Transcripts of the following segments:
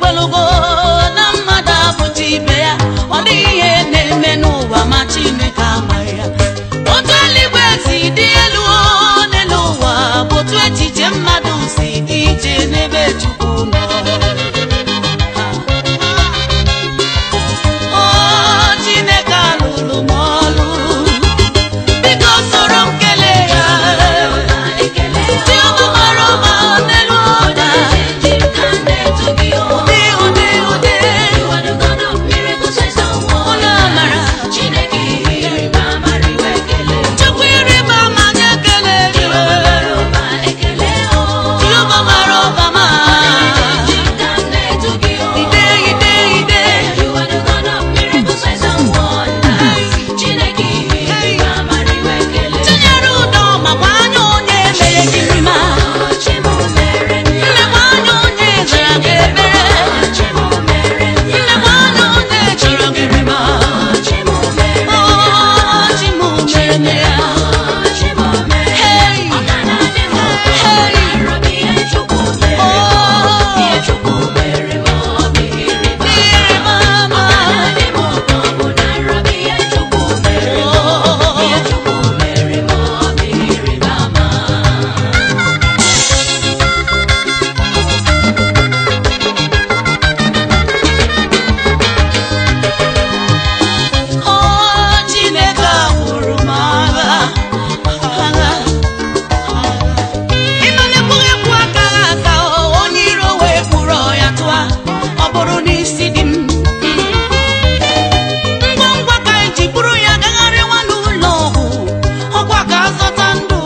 ekwelugo na mmadụ abụcha ibe ya ọ dịghị ihe na-eme n'ụwa ma Chineke amaghị ya otu eluigwe si dị elu n'elu ụwa bụ otu echiche mmadụ si dị iche n'ebe Chukwu nọ o Chineke alụrụ m ọlụ biko soro m kelee ya ndị ọma mara ọma n'elu ụda ụdị ụdị ụdị onye amara Chukwu ịrịba ama nye ekele gị Jehova mara ọba ma ide ide ide tinyere ụdọ ma gwa anya onye mere gị mma nne gwa anya onye zara gị ebere nne gwa anya onye chọrọ gị mma o chi m mere m ya Hey! ịrịba ama o Chineke gwụrụ m agha agha ịmanyekwughị ekwu aka ha aka onye iro wee kpụrụ ya tụa ọ bụrụ n'isi dị m ngwa ngwa ka anyị ji bụrụ ya gagharịwa n'ụlọ ọgwụ ọgwa ka azọta ndụ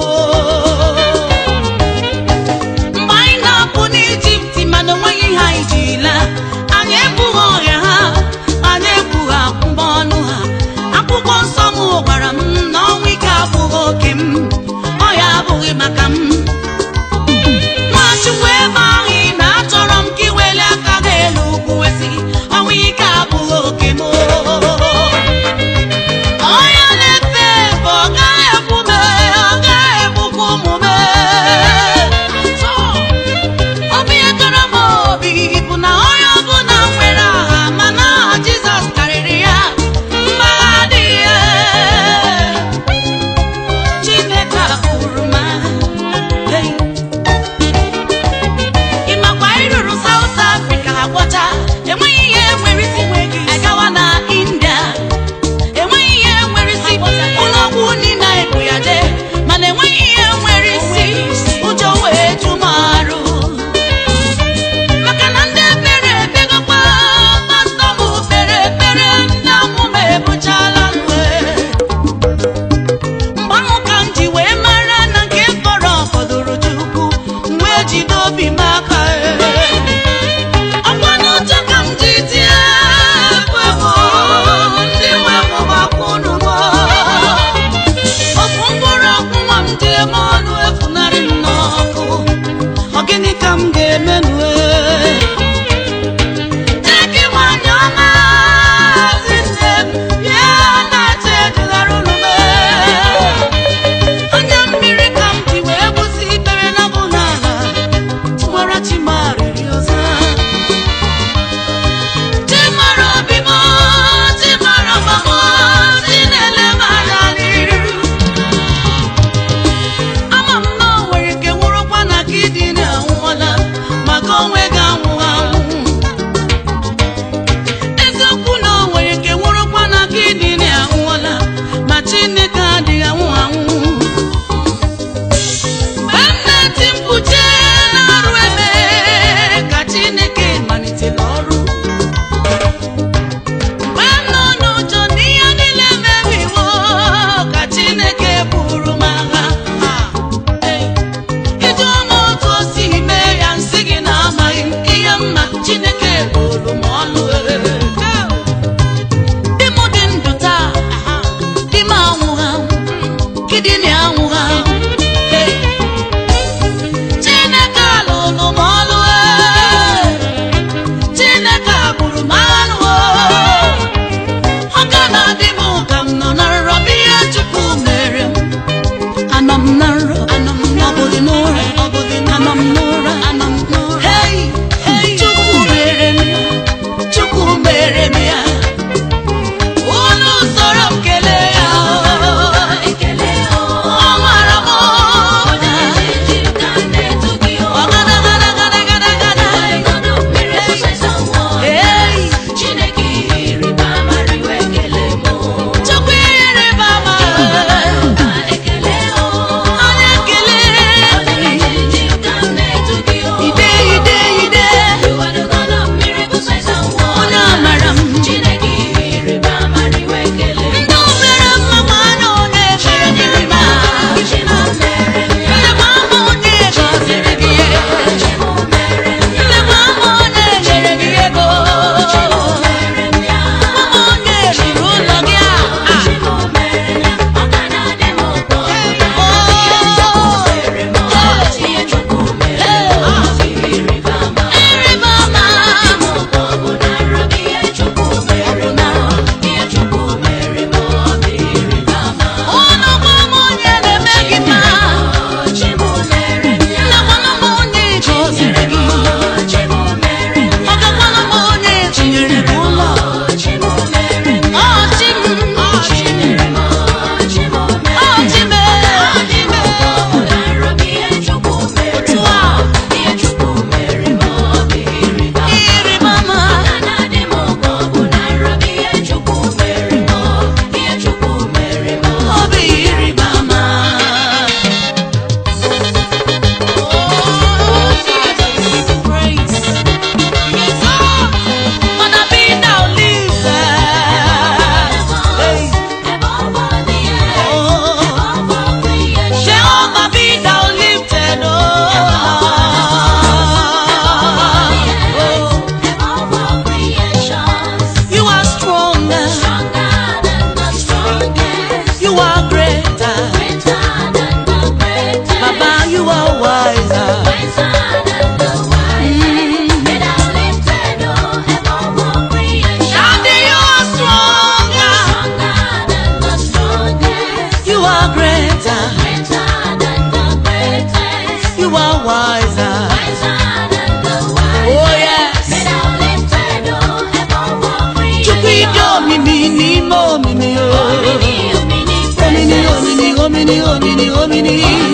mgbe anyị na-apụ n'ijipt mana onweghị ihe anyị ji laa anyị ebughị ọrịa ha anyị ebughị akwụkwọ ọnụ ha akwụkwọ nsọ m gwara m na ọnwụ ike abụghị oke m ọya abụghị maka m nwachukwu ebe ahụ ị na-achọrọ m ka iweli aka gị elu ugwu wesị ọnwụ ike abụghị oke m onye na-efe efe ọ gaghị ekwu m ọ gaghị egbukwa ụmụ m ọ bụ ihe kara m obi bụ na onye ọbụla nwere aha mana aha Jizọs karịrị ya mgbagha adịghị ya. Chineke kwuru m agha. Hey. Ị makwa ịrụrụ South Africa agwọcha enweghị ihe nwere isi agawa na India enweghị ihe nwere isi ụlọọgwụ niile ebu ya jee mana enweghị ihe nwere isi ụjọ wee ju m arụ maka na ndị ekpere ekpegokwa pastọ m kpere ekpere ndị amụma ebuchala nwe mgbe ahụ ka m ji wee mara na nke fọrọ fọdụrụ Chukwu m wee jide obi m aka ọkwa n'ụjọ ka m ji tie ekwe m ndị nwe m gbakwunu m ofu mkpụrụ ọkwụ nwa m ji eme ọnụ efunarị m n'ọkụ ọ gịnị ka m ga-eme nue Jeki nwanyị ọma ezi nne m bịa na-eche ejigara unu anya mmiri ka m ji wee gbụsị ikpere na bụ n'ala tụwara chimarịrị ọzọ chimara obi m chimara ọgbam chi na-ele m anya n'iru omini